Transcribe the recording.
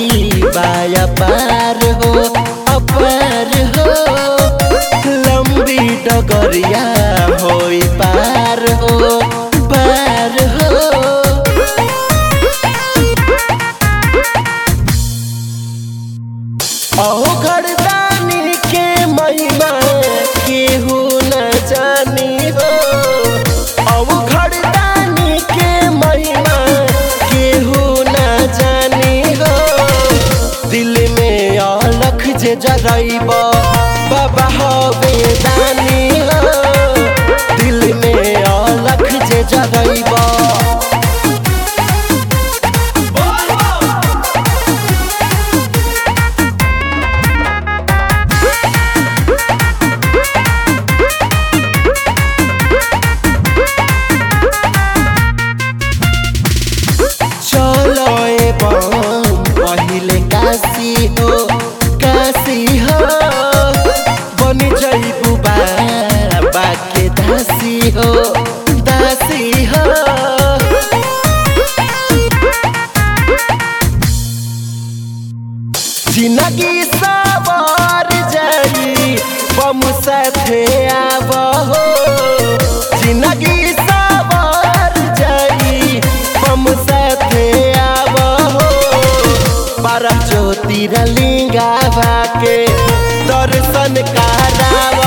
बाया पार हो अपार हो लंबी डगरिया होई पार हो पार हो अहो घरदानी के महिमा केहू न जानी हो अहो घरदानी के महिमा केहू न जानी हो दिल में अलख जे जरैब बाबा हवे दानी हो दिल में अलख जे जरैब चलो ए बम पहिले काशी हो काशी हो बनी जइबू बाबा के दासी हो दासी हो जिंदगी सवार जाई बम साथे आब हो जिंदगी सवार जाई बम साथे आब हो बारह ज्योतिर्लिंगा के दर्शन कराव